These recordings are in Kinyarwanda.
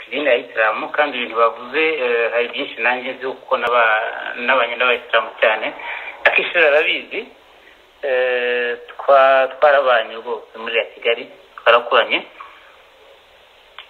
idini ya isilamu kandi ibintu bavuze hari byinshi nanjye nzi kuko n'abanyina b'abayisilamu cyane akishuri arabizi twarabanye rwose muri ya kigali twarakoranye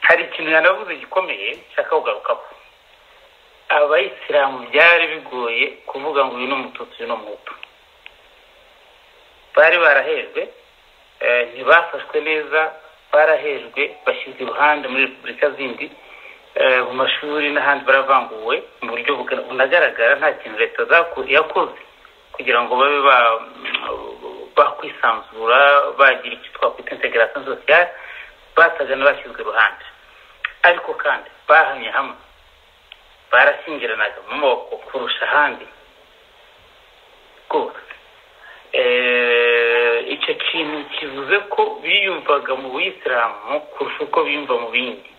hari ikintu yanavuze gikomeye nshaka kugarukaho abayisilamu byari bigoye kuvuga ngo uyu ni umututsi uyu ni umuhutu bari barahejwe ntibafashwe neza barahejwe bashyizwe iruhande muri repubulika zindi mu mashuri n'ahandi baravanguwe mu buryo bunagaragara nta kintu leta yakoze kugira ngo babe bakwisanzura bagira icyo twakwita integarasiyo sosiyale basaga n'abashyizwe iruhande ariko kandi bahamye hamwe barashyingiranaga mu moko kurusha ahandi rwose icyo kintu kivuze ko biyumvaga mu buyisilamu kurusha uko biyumva mu bindi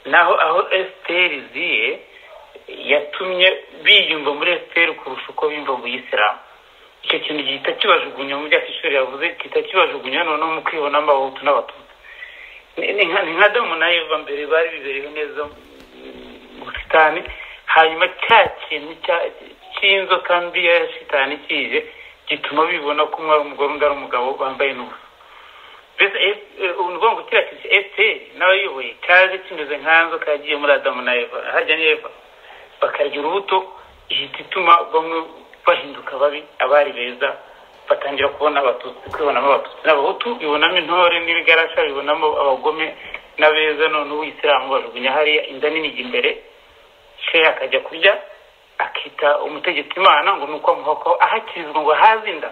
naho aho esiteri ziye yatumye biyumva muri esiteri kurusha uko biyumva mu buyisilamu icyo kintu gihita kibajugunya mu byakishuri yavuze gihita kibajugunya noneho mu kwibonamo abahutu n'abatutsi ni nka damu na eva mbere bari biberewe neza mu busitani hanyuma cya kintu cy'inzoka mbi ya shitani kije gituma bibona ko umwe ari umugore undi ari umugabo bambaye n'ubusa mbese ni ukuvuga ngo kiriya kintu esiteri n'abayoboye cyaje kimeze nk'inzoka yagiye muri adamu na eva hajya n'eva bakarya urubuto ihita ituma bamwe bahinduka babi abari beza batangira kubona abatutsi kwibonamo abatutsi n'abahutu bibonamo intore n'ibigarasha bibonamo abagome n'abeza none uw'isilamu bajugunya hariya inda nini ijya imbere sheya akajya kurya akita umutegetsi imana ngo ni uko amuhoko ahakirizwa ngo ahaze inda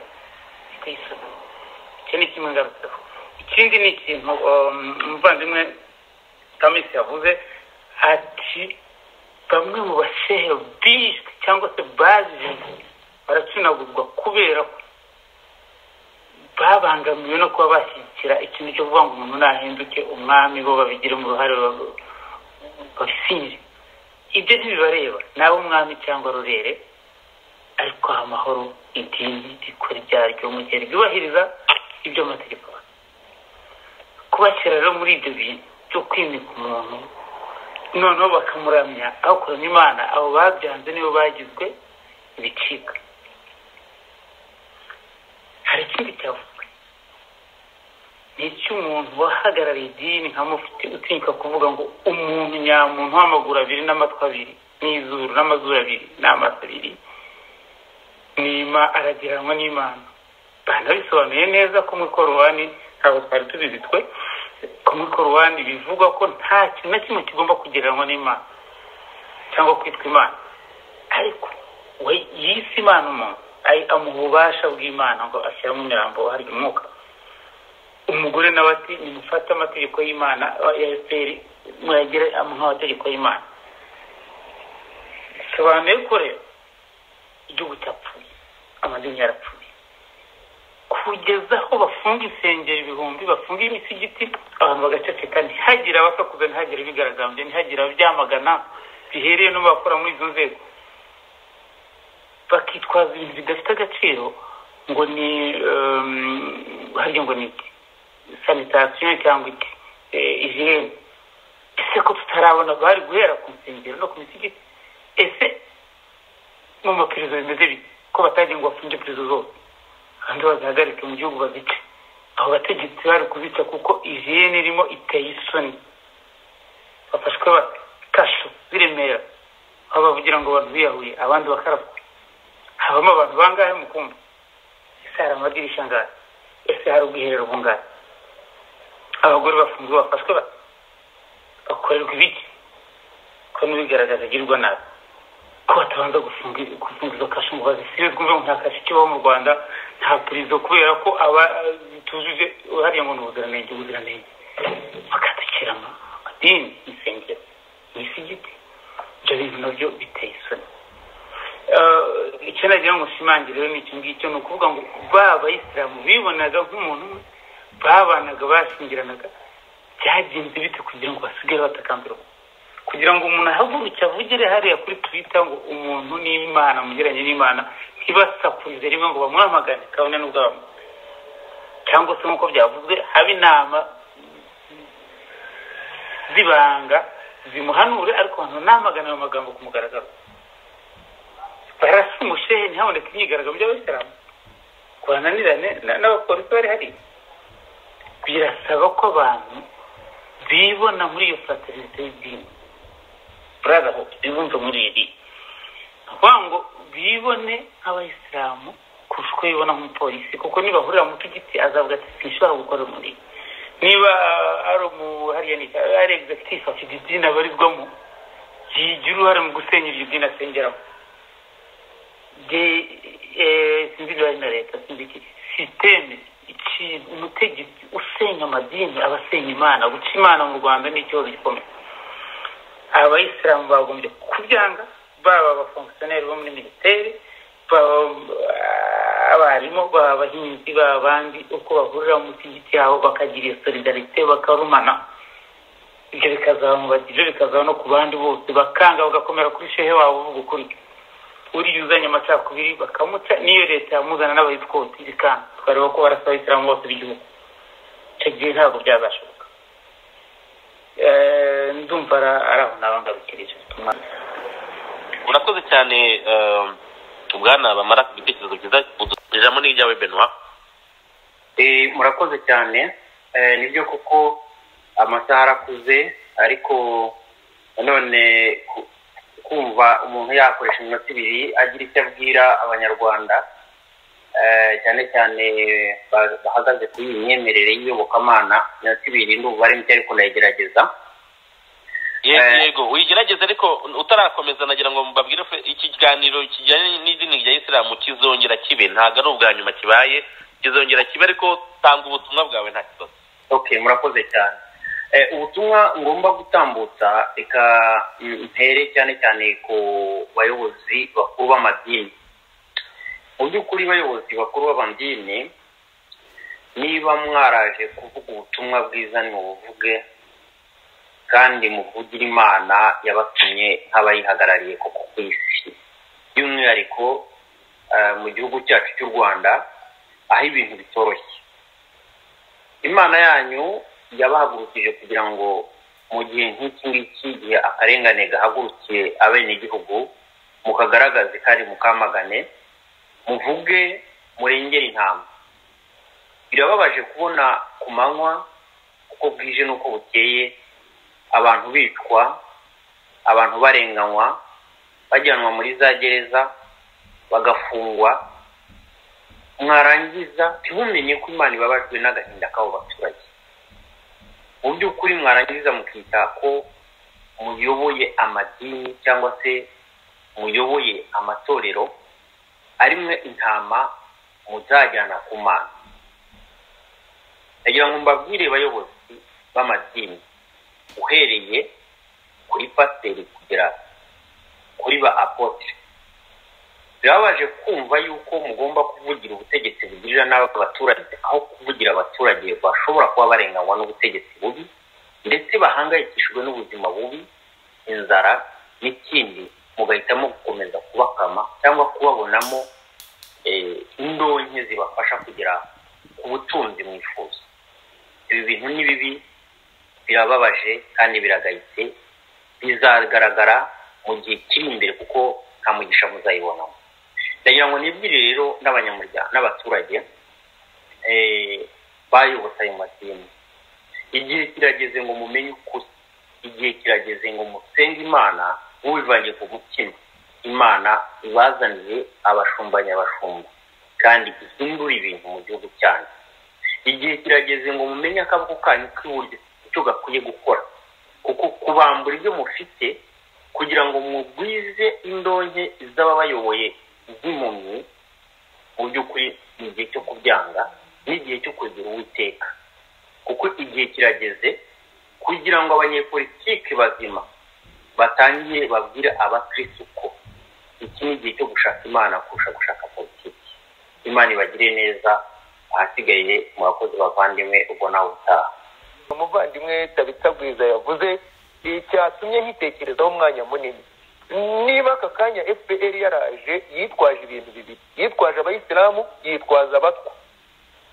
ku isi icyo ni kimwe ngarutseho ikindi ni ikintu umuvandimwe kamisi yavuze ati bamwe mu bashehe bishwe cyangwa se bazize baracunagurwa kubera ko babangamiwe no kuba bashyigikira ikintu cyo kuvuga ngo umuntu nahinduke umwami bo babigiremo uruhare babisinyire ibyo ntibibareba nawe umwami cyangwa rurere ariko amahoro idini rikora ibyaryo mu gihe ryubahiriza ibyo amategeko kubashyira rero muri ibyo bintu byo kwimika umuntu noneho bakamuramya aho kuramya imana abo babyanze nibo bagizwe ibicika hari ikindi cyavuga ni icy'umuntu wahagarariye idini nka mufite utinyuka kuvuga ngo umuntu nyamuntu w'amaguru abiri n'amatwi abiri n'izuru n'amazuru abiri n'amaso abiri nima aragiranwa n'imana banabisobanuye neza ko muri korowani ntabwo twari tubizi twe ko muri korowani bivugwa ko nta kintu na kimwe kigomba kugereranwa n'imana cyangwa kwitwa imana ariko we yise imana umuntu amuha ububasha bw'imana ngo ashyiramo imirambo harya umwuka umugore nawe ati nimufate amategeko y'imana ya efuperi muyagire amuha amategeko y'imana bisobanuye ko rero igihugu cyapfuye amadini yarapfuye kugeza aho bafunga insengero ibihumbi bafunga imisigiti abantu bagaceceka ntihagire abasakuza ntihagire bigaragambye ntihagire ababyamagana bihereye no mu bakora muri izo nzego bakitwaza ibintu bidafite agaciro ngo ni harya ngo ni iki sanitasiyo cyangwa iki ijiyeni ese ko tutarabona bari guhera ku nsengero no ku misigiti ese mu mapirizo bimeze bite ko batagiye ngo bafunge pirizo zose kandi bazihagarike mu gihugu bazice abo bategetsi bari kuzica kuko ijiyeni irimo iteye isoni bafashwe bakasho biremera aho bavugira ngo abantu biyahuye abandi bakarapfa habamo abantu bangahe mukumva ese hari amadirisha angahe ese hari ubwiherero bungahe abagore bafunzwe bafashwe bakorerwa ibiki ko n'ubigaragaza agirwa nabi ko batabanza gufunga izo kashi ngo bazisibizwe ngo nta kashi kibaho mu rwanda nta purizo kubera ko aba bitujuje hariya ngo ni ubuziranenge ubuziranenge bakaducira amadini insengero imisigiti ibyo bintu nabyo biteye isoni icyo nagira ngo nshimangire rero ni icyo ngicyo ni ukuvuga ngo ba bayisilamu bibonaga nk'umuntu umwe babanaga bashingiranaga byagenze bite kugira ngo basigare batakambira kugira ngo umuntu ahaguruke avugire hariya kuri twita ngo umuntu n'imana mugeranye n'imana ntibasakurize rimwe ngo bamuhamagane kabone n'ubwabo cyangwa se nk'uko byavuzwe haba inama z'ibanga zimuhanure ariko abantu namagana ayo magambo ku mugaragaro barasa umushehe ntihaboneke imyigaragambyo by'abayisilamu guhananirane n'abapolisi bari hariya birasaba ko abantu bibona muri iyo fraternite y'idini burazahudu bibumve muri iri ni ukuvuga ngo bibone nk'abayisilamu kurusha uko bibona nk'umupolisi kuko nibahurira mu mutigiti azavuga ati sinshobora gukora muri niba ari hariya ni ari egizegitifu afite idini abarizwamo yigira uruhare mu gusenya iryo dini asengeramo sinzi ibyo na leta sinzi iki sisiteme umutegetsi usenya amadini aba asenya imana guca imana mu rwanda ni ikibazo gikomeye abayisilamu bagombye kubyanga baba abafongisiyoneri bo muri minisiteri baba abarimu baba abahinzi baba abandi uko bahurira mu musigiti yabo bakagira iyo solidarite bakarumana ibyo bikazaba mu ibyo bikazaba no ku bandi bose bakanga bagakomera kuri shehe wabo uvuga ukuri uriya uzanye amacakubiri bakamuca n'iyo leta yamuzana n'abayitwoti bikanga tukareba ko barasa abayisilamu bose b'igihugu icyo gihe ntabwo byazashoboka ndumva ari aho nabangabikirije urakoze cyane bwana bamara ku bitekerezo byiza ijambo ni iryawe benwa murakoze cyane nibyo kuko amasaha arakuze ariko nanone kumva umuntu yakoresha iminota ibiri agira icyo abwira abanyarwanda cyane cyane bahagaze kuri iyi myemerere y'iyobokamana iminota ibiri ndumva ari mike ariko ndayigerageza yego uyigerageze ariko utarakomeza nagira ngo mbabwire ikiganiro kijyanye n'idini rya isilamu kizongera kibe ntabwo ari ubwa nyuma kibaye kizongera kibe ariko tanga ubutumwa bwawe nta kibazo ok murakoze cyane ubutumwa ngomba gutambutsa reka mpere cyane cyane ku bayobozi bakuru b'amadini mu by'ukuri bayobozi bakuru b'amadini niba mwaraje kuvuga ubutumwa bwiza ni buvuge kandi muvugire imana yabatumye nk'abayihagarariye koko ku isi by'umwihariko mu gihugu cyacu cy'u rwanda aho ibintu bitoroshye imana yanyu yabahagurukije kugira ngo mu gihe nk'iki ngiki igihe akarengane gahagurukiye abenegihugu mukagaragaze kandi mukamagane muvuge murengere intama birababaje kubona ku manywa uko bwije n'uko bukeye abantu bicwa abantu barenganywa bajyanwa muri za gereza bagafungwa mwarangiza ntibumenye ko imana ibabajwe n'agahinda k'abo baturage mu by'ukuri mwarangiza mukita ko muyoboye amadini cyangwa se muyoboye amatorero arimwe intama muzajyana ku mana ndagira ngo mbabwire bayobozi b'amadini uhereye kuri pasiteri kugera kuri ba apotre birababaje kumva yuko mugomba kuvugira ubutegetsi bugirira nabi abaturage aho kuvugira abaturage bashobora kuba barenganywa n'ubutegetsi bubi ndetse bahangayikishijwe n'ubuzima bubi inzara n'ikindi mugahitamo gukomeza kubakama cyangwa kubabonamo indonke zibafasha kugera ku butunzi mwifuza ibi bintu ni bibi birababaje kandi biragayitse bizagaragara mu gihe kiri imbere kuko nta mugisha muzayibonamo ndagira ngo nibwire rero n'abanyamuryango n'abaturage bayobotse ayo madini igihe kirageze ngo mumenye ukuri igihe kirageze ngo musenge imana mubivanye ku mutima imana ibazaniye abashumbanya abashumba kandi ihindura ibintu mu gihugu cyanyu igihe kirageze ngo mumenye akaboko kanyu k'iburyo icyo gakwiye gukora kuko kubambura ibyo mufite kugira ngo mugwize indonke z'ababayoboye z'impumyi mu by'ukuri ni igihe cyo kubyanga n'igihe cyo kugira uwiteka kuko igihe kirageze kugira ngo abanyepolitike bazima batangiye babwire abakirisitu ko iki ni igihe cyo gushaka imana kurusha gushaka politiki imana ibagire neza ahasigaye mu bakozi bavandimwe ubwo nawe utaha umuvandimwe tabitagwiza yavuze cyatumye nkitekerezaho umwanya munini niba aka kanya fpr yaraje yitwaje ibintu bibiri yitwaje abayisilamu yitwaza abatwa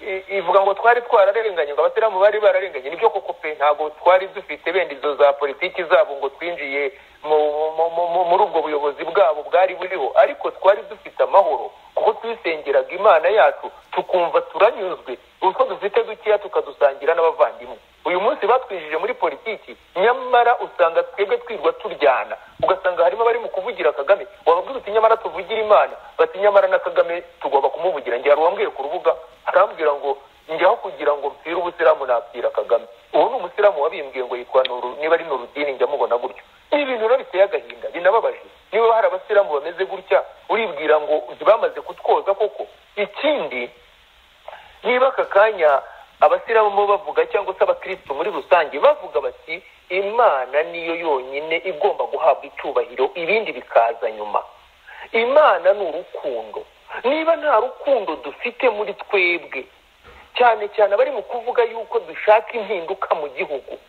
i- ivuga ngo twari twararenganye ngo abasilamu bari bararenganye nibyo koko pe ntabwo twari dufite benda izo za politiki zabo ngo twinjiye mu- mu- mu- mu- muri ubwo buyobozi bwabo bwari buriho ariko twari dufite amahoro kuko twisengeraga imana yacu tukumva turanyuzwe utwo dufite dukeya tukadusangira n'abavandimwe uyu munsi batwinjije muri politiki nyamara usanga twebwe twirwa turyana ugasanga harimo abari mu kuvugira kagame wababwira uti nyamara tuvugira imana bati nyamara na kagame tugomba kumuvugira njye hari uwambwiye ku rubuga arambwira ngo njyaho kugira ngo mpfire ubusiramu napfira kagame ubu ni umusiramu wabimbwiye ngo yitwa nuru niba ari nurudini njya mubona gutyo ni ibintu rero biteye agahinda binababaje niba hari abasiramu bameze gutya uribwira ngo bamaze kutwoza koko ikindi niba aka kanya abasiramu bavuga cyangwa se abakirisitu muri rusange bavuga bati imana niyo yonyine igomba guhabwa icyubahiro ibindi bikaza nyuma imana ni urukundo niba nta rukundo dufite muri twebwe cyane cyane abari mu kuvuga yuko dushaka impinduka mu gihugu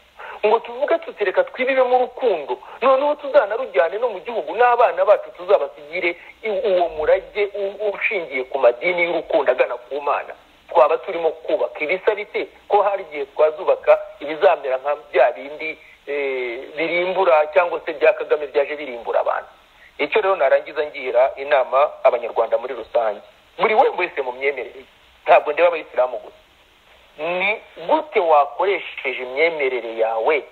ngo tuvuge tutereka twibibemo urukundo noneho tuzanarujyane no mu gihugu n'abana bacu tuzabasigire i- uwo murage u- ushingiye ku madini y'urukundo agana ku mana twaba turimo kubaka ibisa bite ko hari igihe twazubaka ibizamera nka bya bindi eh, birimbura cyangwa se bya kagame byaje birimbura abantu icyo rero narangiza ngira inama abanyarwanda muri rusange buri we wese mu myemerere ye. ntabwo ndeba abayisilamu gusa ni gute wakoresheje imyemerere yawe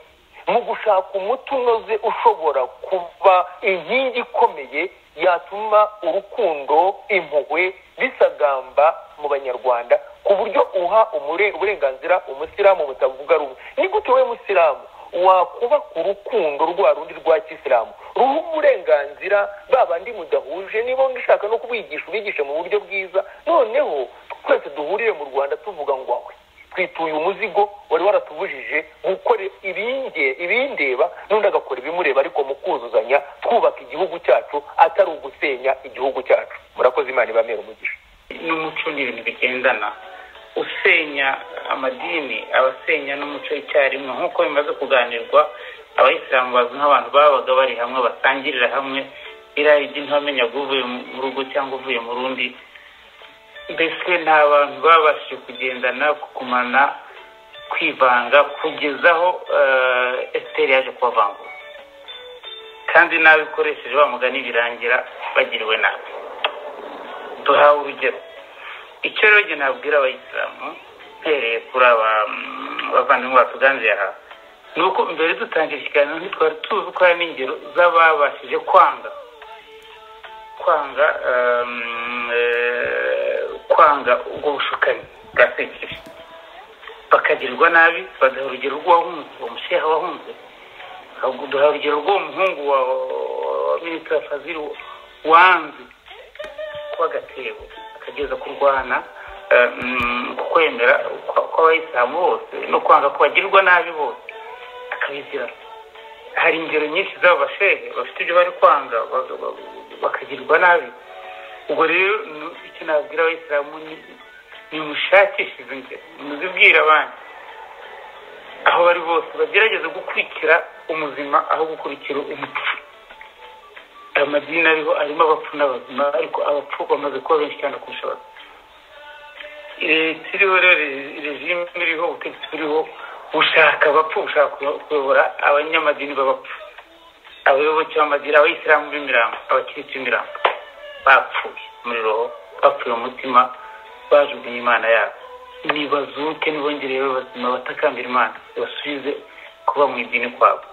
mu gushaka umuti unoze ushobora kuba inkingi ikomeye yatuma urukundo impuhwe bisagamba mu banyarwanda ku buryo uha umure uburenganzira umusilamu butavuga rumwe ni gute wowe musilamu wakubaka urukundo rwa rundi rwa kisilamu ruha uburenganzira ba bandi mudahuje niba ushaka no kubigisha ubigishe mu buryo bwiza noneho twese duhurire mu rwanda tuvuga ngo awe twituye umuzigo wari waratubujije gukora ibinge- ibindeba n'undi agakora ibimureba ariko mu kuzuzanya twubaka igihugu cyacu atari ugusenya igihugu cyacu murakoze imana ibamera umugisha n'umuco ni ibintu bigendana usenya amadini aba asenya n'umuco icyarimwe nk'uko bimaze kuganirwa abayisilamu bazwi nk'abantu babaga bari hamwe basangirira hamwe iriya idini wamenya ngo uvuye mu rugo cyangwa uvuye mu rundi mbese nta bantu babashije kugendana kukumana kwivanga kugeza aho eh, esiteri yaje kubavangura kandi nabi ukoresheje wa mugani birangira bagiriwe nabi duhawe urugero icyo rero njye nabwira abayisilamu mpereye kuri aba mm, bavandimwe batuganze aha ni uko mbere dutangira ikiganiro ntitwari tuzi ko hari n'ingero z'ababashije kwanga kwanga um, eh, kwanga ubwo bushukanyi bwa sekiri bakagirirwa nabi bagaha urugero rw'uwahunze uwo musheha wahunze ahubwo duha urugero rw'uwo muhungu wa wa minisitiri fazil wanze kuba agatebo akageza kurwana eh, mm, ku kwemera kwa- kw'abayisilamu bose no kwanga ko bagirwa nabi bose akabizira hari ingero nyinshi z'abo bashehe bafite ibyo bari kwanga ba- ba- bakagirwa nabi ubwo rero ni- icyo nabwira abayisilamu ni nimushakishe izo ngero muzibwire abandi aho bari bose bagerageze gukurikira umuzima aho gukurikira umupfu amadini ariho arimo abapfu n'abazima ariko abapfu bamaze kuba benshi cyane kurusha abazima leta iriho rero re- regime iriho ubutegetsi buriho bushaka abapfu bushaka kuyo- kuyobora abanyamadini b'abapfu abayoboke b'amadini abayisilamu b'imirambo abakirisitu b'imirambo bapfuye muri roho bapfuye mu mutima bajugunye imana yabo nibazuke ntibongere babe bazima batakambira imana basubize kuba mu idini kwabo